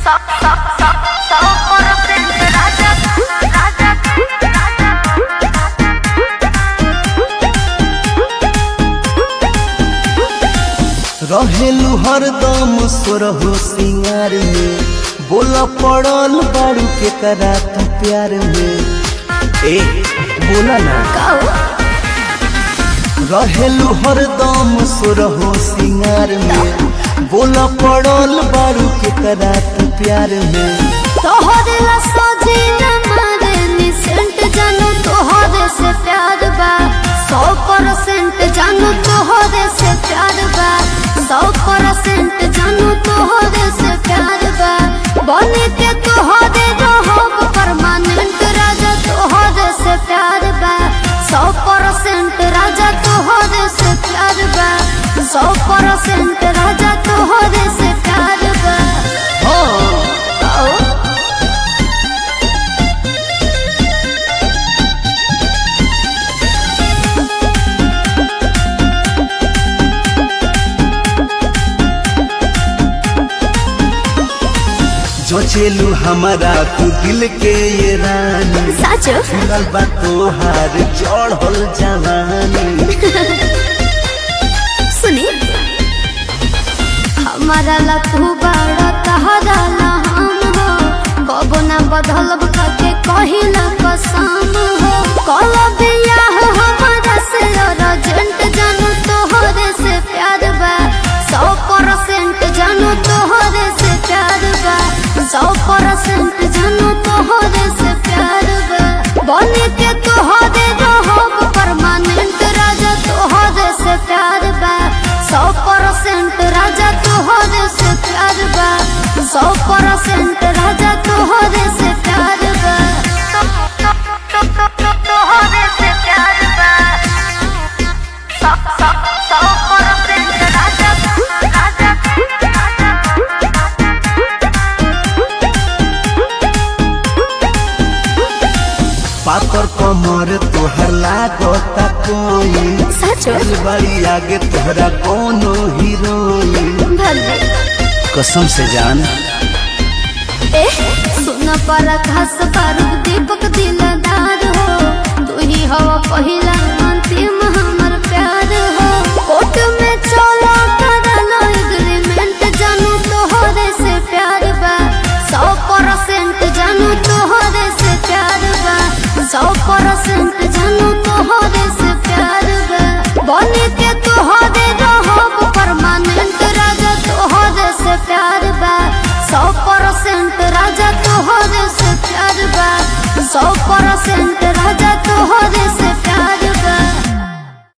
रहेलू हरदम सोरहो सिंगार में बोला पड़ल बारू के करा तू प्यार में ए बोला ना रहेलू हरदम सोरहो सिंगार में बोला पड़ल बारू के करा तू प्यार में तोहरे ला सजीना मारे निसेंट जानू तोहरे से प्यार बा सौ परसेंट जानू तोहरे से प्यार बा सौ परसेंट जानू तोहरे से प्यार बा बने के तोहरे रहब परमानेंट राजा तोहरे से प्यार बा सौ परसेंट राजा तोहरे से प्यार बा सौ परसेंट राजा तोहरे से प्यार बा हाँ ओ जोचेलू हमारा तू दिल के ये रानी साचो मिलल बा तोहार चढ़ल जवानी सुनी हमारा ला तू बड़ा तहरा ला हम हो कबो ना बदलब के कहिला कसम हो कल बियाह हमारा से अर्जेंट जानू तोहरे से प्यार बा सौ परसेंट जानू तोहरे से प्यार बा सौ परसेंट जानू तोहरे से प्यार बा बने के तोहरे रहब परमानेंट राजा तोहरे से प्यार बा सौ परसेंट राजा तोहरे से प्यार बा सौ परसेंट राजा तोहरे से प्यार बा तोहरे से प्यार बा सौ सौ सौ परसेंट राजा राजा पातर कमर तोहर लागता कोई सचो बड़ी आगे तोहरा कोनो हीरोइन भले कसम से जान ए सुन पर घास बारूद दीपक दिलदार हो तू ही हवा पहिला अंतिम